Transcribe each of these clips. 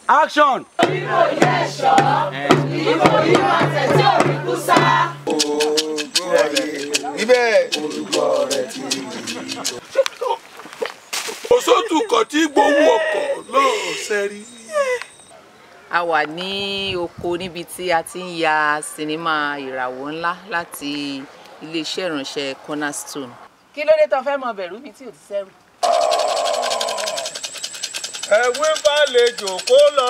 action. níbẹ̀. òṣòtú kan tí gbowó ọkọ̀ lọ́ọ̀ọ́sẹ́ rí. a wà ní oko níbi tí a ti ń ya sinimá ìràwọ̀ ńlá láti iléeṣẹ́ ìránṣẹ́ cornerstone. kí ló dé tó fẹ́ mọ bẹ̀rù mi tí ò ti sẹ́rù. ẹ̀wí balẹ̀jò kó lọ.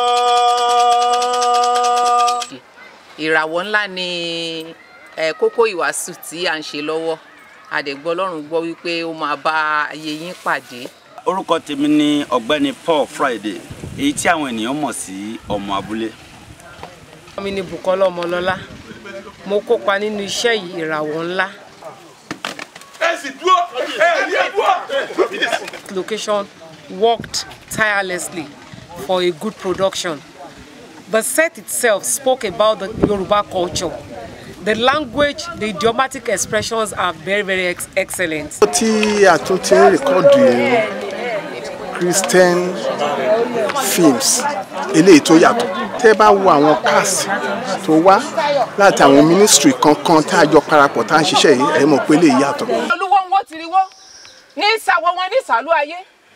ìràwọ̀ ńlá ni ẹ, kókó ìwàásù tí à ń ṣe lọ́wọ́ àdẹ̀gbọ́ ọlọ́run gbọ́ wípé ó máa bá ayé yín pàdé. orúkọ tèmi ni ọ̀gbẹ́ni Paul Friday èyí tí àwọn ènìyàn mọ̀ sí ọmọ abúlé. mi ni Bùkọ́lá Ọmọlọ́lá mo kópa nínú iṣẹ́ yìí ìràwọ̀ ńlá ẹ sì dúró ẹ rí ẹ dúró. location worked tirelessly for a good production. The set itself spoke about the Yoruba culture. The language, the idiomatic expressions are very, very ex excellent. tí a tún ti ń rìkọ́dù Christian films eléyìí tó yàtọ̀ tẹ́ bá wo àwọn cast tó wá láti àwọn ministry kankan tá a jọ parapọ̀ tá a ń ṣiṣẹ́ yìí ẹ̀ mọ̀ pé eléyìí yàtọ̀. olúwo ń wọ́ tiriwọ́ ní ìsàwọ̀ wọn ní ìsàlú ayé.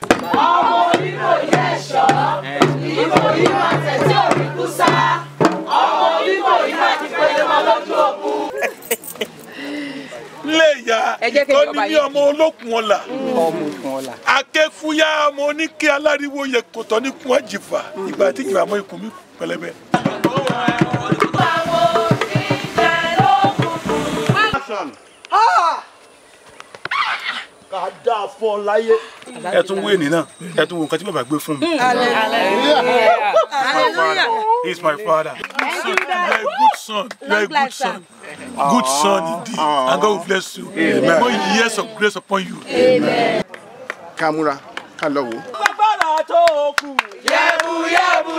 léyà Ẹ jẹ́ kí ìtọ́ni ìjọba ní yìí- ọmọ olókun ọ̀la ọmọ òkun ọ̀la. akẹ́fúyà ọmọ oníkẹ́ aláriwo yẹ kòtọ́ ní kún àjìfà ìgbà tí ìjìfà mọ́ ikùn mi pẹlẹbẹ. ká dáa fún ọ láyé. ẹ tún wé ní náà ẹ tún wo nǹkan tí bàbá gbé fún mi. he is my father. So, you are a good son. You are a good son. Good son indeed. And God will bless you. More years of grace upon you. ká múra ká lọ wò ó. agbára tó kù. yẹ́bù yẹ́bù